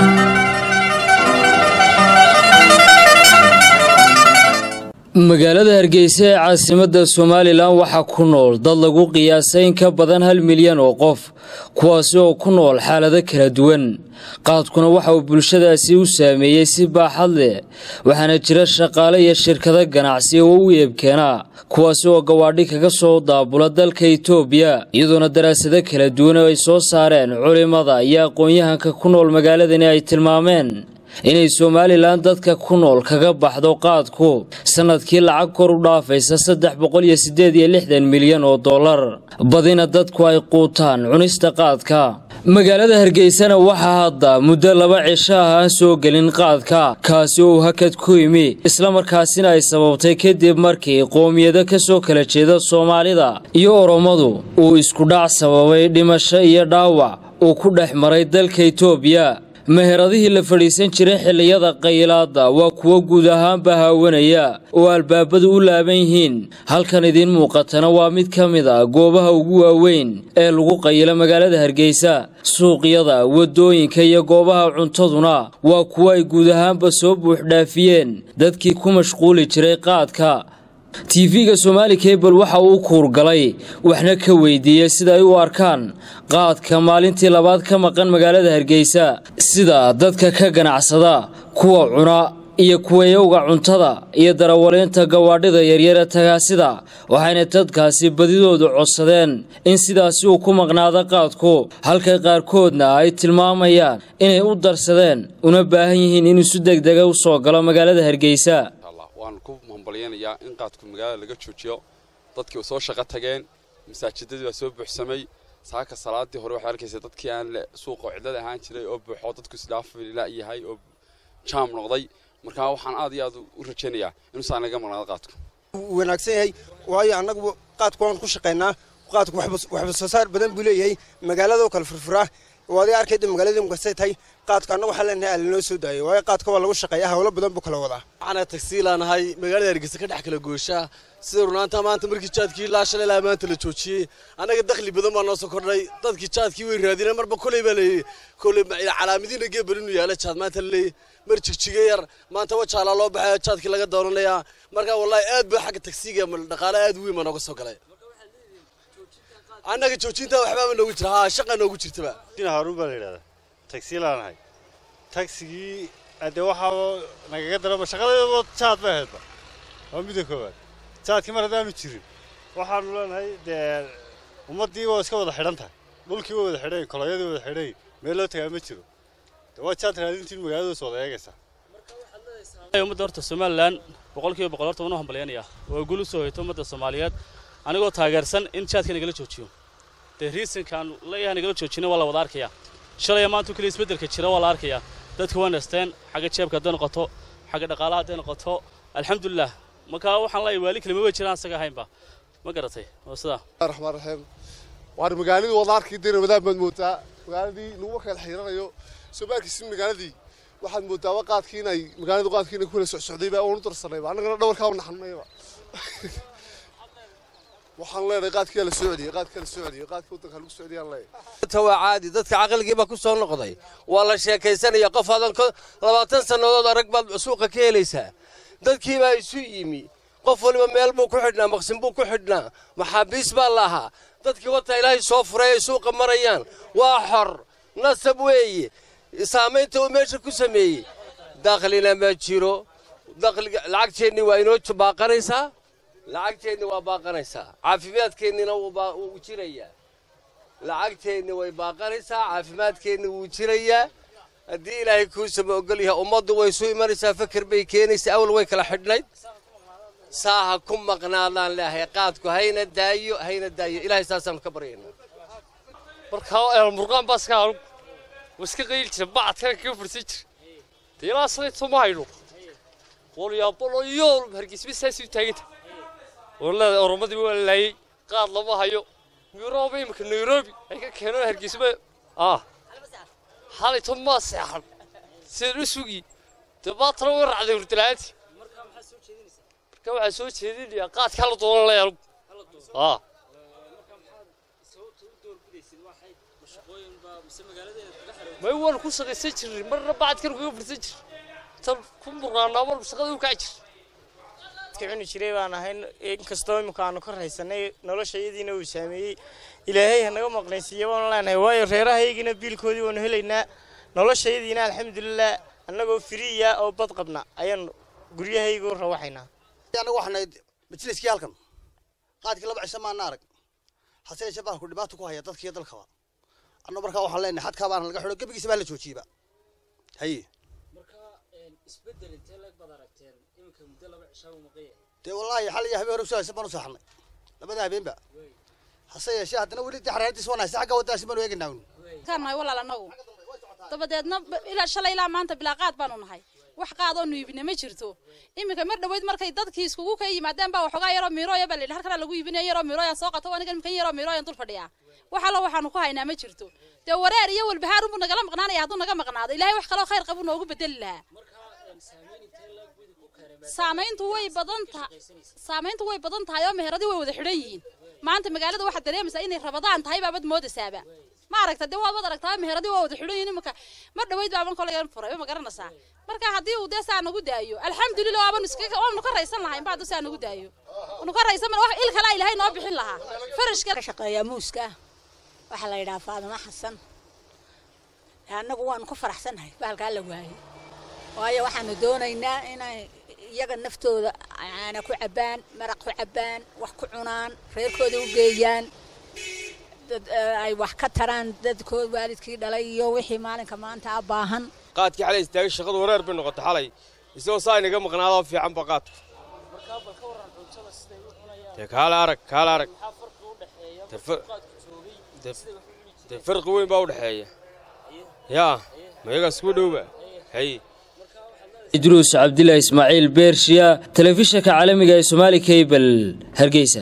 magaalada hargeysa ee caasimadda somalilan waxaa ku nool dad lagu qiyaasay in ka badan hal milyan oo qof kuwaasi oo ku nool xaalado kala duwan qaadkuna waxa uu bulshadaasi u saameeyey si baaxad leh waxaana jira shaqaale iyo shirkado ganacsi oo u eebkeena kuwaasi oo gawaadhi kaga soo daabula dalka itoobiya iyadoona daraasado kala duwan oo ay soo saareen culimada iyo aqoon-yahanka ku nool magaaladani ay tilmaameen inay somalilan dadka ku nool kaga baxdo qaadku sannadkii lacag kor u dhaafaysa saddex boqol iyo siddeed iyo lixdan milyan oo dollar badina dadku ay quutaan cunista qaadka magaalada hargeysana waxaa hadda muddo laba cisho ah aan soo gelin qaadka kaasi oo uu hakad ku yimi islamarkaasina ay sababtay kadib markii qoomiyado ka soo kala jeeda soomaalida iyo oromadu uu iskudhac sababay dhimasho iyo dhaawac uu ku dhex maray dalka itoobiya meheradihii la fadhiisan jiray xilliyada qaylaada waa kuwo guud ahaanba haawanaya oo albaabadu u laaban yihiin halkan idiin muuqatana waa mid ka mid a goobaha ugu waaweyn ee lagu qayilo magaalada hargeysa suuqyada waddooyinka iyo goobaha cuntaduna waa kuwo ay guud ahaanba soo buuxdhaafiyeen dadkii ku mashquuli jiray qaadka tv-ga somaali kabel waxa uu kuurgalay waxna ka weydiiyey sida ay u arkaan qaadka maalintii labaad ka maqan magaalada hargeysa sida dadka ka ganacsada kuwa cuna iyo kuwayowga cuntada iyo darawaliinta gawaadhida yaryare tagaasida waxayna dadkaasi badidoodu codsadeen in sidaasi uu ku maqnaado qaadku halka qaarkoodna ay tilmaamayaan inay u darsadeen una baahan yihiin inuu si degdega u soo galo magaalada hargeysa waan ku hambalyanayaa in qaadku magaalada laga joojiyo dadkii u soo shaqo tageen masaajidadii baa soo buuxsamay saaka salaadii hore waxay arkaysa dadkii aan suuqa cidlada ahaan jiray oo buuxo dadku isdhaafila yahay oo jaam noqday markaa waxaan aad iyo aad u rajaynayaa inuusan laga maqnaado qaadku wanaagsan yahay waayo annagu qaadku waan ku shaqaynaa qaadku waxba soo saar badan buu leeyahay magaaladoo kale furfuraa waadiga arkayda magaaladii mukasay tahay qaadka annagu waxaan leenahay ala noo soo daayo waayo qaadka waa lagu shaqeeyaa hawlo badan buu kala wadaa waxaana tagsiilaanahay magaalada hargeysa ka dhex kala gooshaa sida runaanta maanta markii jaadkii ilaa shalay ilaa maanta la joojiyey annaga dakhli badan baa noo soo kordhay dadkii jaadkii way raadineen marba koley baa leeyay koley calaamadiina geebal inuu yaala jaad maanta la leeyay mar jigjiga yar maanta wajaalaa loo baxaya jaadkii laga doonanayaa marka wallahi aad buu xagga tagsiga dhaqaale aad weyn baa nooga soo galay annaga joojinta waxbaaba noogu jira haa shaqa noogu jirtaba haruun baa la yidhahdaa tagsiilaanahay tagsigii dee waxaa nagaga daraba shaqadeedoo jaad bay ahaydba waa midda koowaad jaadkii mar haddaanu jirin waxaanu leenahay dee ummaddii waa iska wada xidhan tahay dhulkii waa wada xidhay koloyadii wada xidhay meel loo tagaa ma jiro dee waa jaad raadintiin magaaladaas wada eegaysaa ummadda horta somalilan boqolkiiba boqol horta waan u hambalyaynaya waa guul u soo hoyto ummadda soomaaliyeed anigoo taageersan in jaadka nagala joojiyo dee riisankaan leeyahay nagala joojina waa la wada arkayaa shalaya maanta keliya isbeddelka jira waa la arkayaa dadka waa nasteen xagga jeebka hadday noqoto xagga dhaqaalaha hadday noqoto alxamdulilah markaa waxaan leeyahay waali kalima way jiraan asaga ahaynba ma garatay waa sidaa raxmaan raxiim waan magaaladii wada arkay dee ramadaan baad moodaa magaaladii laguma kala xiiranayo soo maarkiisin magaaladii waxaad moodaa wa qaadkii inay magaaladu qaadkii inay ku kala socsocdayba oonu darsanayba annagana dhabarkaa u naxnayba waxaan leenahay qaadkii la soo celiyey qaadkii la soo celiyey qaadkii waddanka lagu soo celiyaan leeyahay waa caadi dadka caqligiiba ku soo noqday waa la sheekaysanaya qof adan labaatan sannadood arag baad suuqa ka helaysaa dadkiibaa isu yimi qof waliba meel buu ku xidhnaa maqsin buu ku xidhnaa maxaabiis baa la ahaa dadkii wata ilaahay soo furay ay suuqa marayaan waa xor nasab weeye saamaynta uu meesha ku sameeyey daklina ma jiro lacagteennii waa inoo baaqanaysaa lacagteenni waa baaqanaysaa caafimaadkeennina wuu jirayaa lacagteenni way baaqanaysaa caafimaadkeenni wuu jirayaa haddii ilaahay kuusama ogol yahay ummaddu way isu imanaysaa fakar bay keenaysaa awal way kala xidhnayd saaha ku maqnaadaan leeyahay qaadku hayna daayo hayna daayo ilaahay saasaan ka baryaynaa markaa murqaan baa iska anug waa iska qayl jira bacadkan kaga fursan jira dee ilaa salayto ma hayno walyaabaloyool hargeysba saasii taaganta walada oromadii waa la laayey qaad lama hayo nairobi imika nairobi ay ka keeneen hargeysba ah xalayto maa seexan sidaan u sugi dee baatana way raacday hurdalaanti marka waxaa soo jeedinayaa qaadkaa la doonan laya anugu ah may waan ku shaqaysan jirnay marna bacadkan kaga fursan jir tan ku murnaanaa mar shaqada u kaci jir dadka cuni jiray baan ahay inkastoo imika aanu ka raysanay nolosha iyadiina uu saameeyey ilaahay hanaga maqnaysiiya baanu leenahay waayo reerahayagiina biilkoodii waanu helaynaa noloshayadiina alxamdulilah annagoo firiya oo bad qabna ayaanu guryahaygu rawaxaynaa anagu waxaanayd majliskii halkan qaadkii laba cisho maana arag hase yeeshee baan ku dhibaato ku haya dadkiiyo dalkaba anna markaa waxaan leenahay xadkaa baana laga xidho gebigiisa baa la joojiyeba haye dee wallaahi xal iyo habeen hore usoo haysan baan u saaxnay labada habeenba hase yeeshee haddana weli dee xaraaradiis waan haysa xagga waddaasi baanu eegaynaa un kaan nahay walaal annagu dabadeedna ilaa shalay ilaa maanta bilaa qaad baanu nahay wax qaadoonu iibina ma jirto iminka mar dhaweyd markay dadkii iskugu ka yimaadeen baa waxoogaa yaroo miirooya baa layidhi halkana lagu iibinaya yaroo miirooyan soo qato aniga imkan yaroo miirooyan dul fadhiyaa wax allo waxaanu ku haynaa ma jirto dee wareer iyo walbahaar unbuu nagala maqnaanaya hadduu naga maqnaado ilaahay wax kaloo khayr qabu noogu bedeli lahaa saamayntu way badan tahay saamayntu way badan tahay oo meheradii way wada xidhan yihiin maanta magaalada waxaad dareemaysaa inay rabadaan tahay baabad moodaysaaba ma aragta dee waad aragtaa meheradii waa wada xidhan yihiin imanka mar dhaweyd baaban kolegan furay ma garanaysaa marka haddii uu dee saa nagu daayo alxamdulilah waabanu iska waanu ka raysan lahayn baa saa nagu daayo wanu ka raysan wax il kale ilaahay noo bixin lahaa farashka ka shaqeeyaa muuska waxaa la yidhaha faadimo xasan annagu waanu ku faraxsanahay bahalkaa la waayey waayo waxaanu doonaynaa inay iyaga naftooda caana ku cabbaan maraq ku cabbaan wax ku cunaan reerkooda u geeyaan dad ay wax ka taraan dadkood waalidkii dhalay iyo wixii maalinka maanta a baahan qaadkii xalay istaagay shaqadu wareer bay noqotay xalay isagoo saa inaga maqnaadoo fiican ba qaadku dee kaale arag kaale arag dee farqi weyn baa u dhexeeya yaa ma iyagaas kuwa dhowba hay idruus cabdillah ismaaciil beershiya telefishinka caalamiga ee somaali cable hargeysa